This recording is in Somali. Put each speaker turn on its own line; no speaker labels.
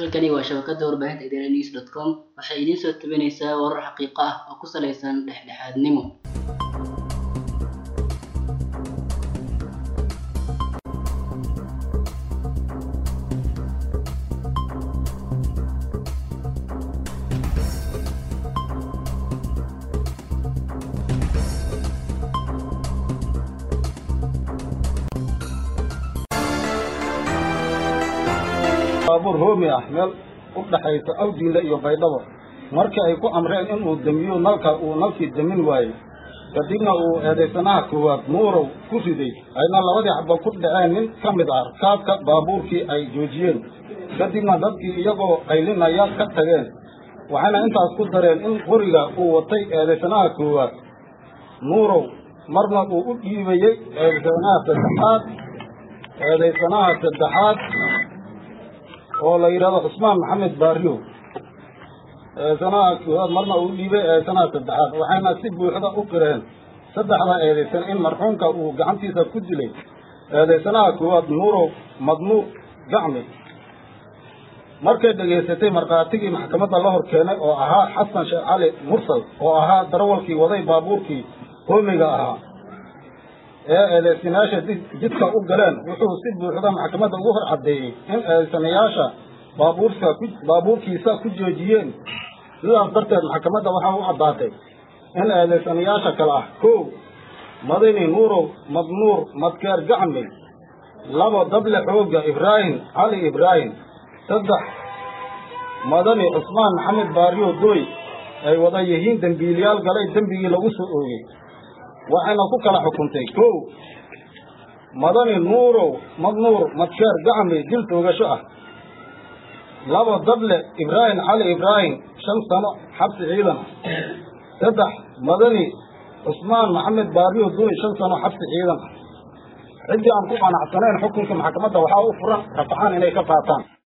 halkani waa shabakada warbaahinta idaaha news dot com waxay idiin soo tabinaysaa warar xaqiiqo ah oo ku saleysan dhexdhexaadnimo
baabuur hoomi ah meel u dhaxaysa awdiinle iyo baydhabo markii ay ku amreen inuu damiyo nalka uu nalkii damin waayey kadibna uu eedaysanaha koowaad muurow ku riday ayna labadii xaba ku dhaceen nin ka mid ah rkaabka baabuurkii ay joojiyeen kadibna dadkii iyagoo qaylinaya ka tageen waxayna intaas ku dareen in qoriga uu watay eedaysanaha koowaad muurow marna uu u dhiibayey eedaysanaha saddexaad eedaysanaha saddexaad oo la yidhahdo cusmaan maxamed baariyo eedsanaha koowaad marna uu dhiibay eedsanaha saddexaad waxayna si buuxda u qireen saddexda eedaysan in marxuumka uu gacantiisa ku dilay eedaysanaha koowaad nuurow madmuur gacmi markay dhegaysatay markhaatigii maxkamadda la hor keenay oo ahaa xasan sheekh cali mursal oo ahaa darawalkii waday baabuurkii hoomiga ahaa ee eedaysanayaasha jidka u galeen wuxuu si buuxda maxkamadda ugu hor caddeeyey in eedaysanayaasha baabuurka ku baabuurkiisa ku joojiyeen sidaas darteed maxkamadda waxaa u caddaatay in eedaysanayaasha kale ah kow madani nuurow madnuur madkeer gacmi labo dable xoogga ibraahim cali ibraahim saddex madani cusmaan maxamed baariyo doy ay wada yihiin dembiiliyaal galay dembigii lagu soo oogey waxayna ku kala xukuntay kow madani nuurow madnuur madkeer gacmi dil toogasho ah labo dable ibraahim cali ibraahim shan sano xabsi ciidan ah saddex madani cusmaan maxamed baariyo duy shan sano xabsi ciidan ah ciddii aan ku qanacsanayn xukunka maxkamadda waxaa u furan rafcaan inay ka qaataan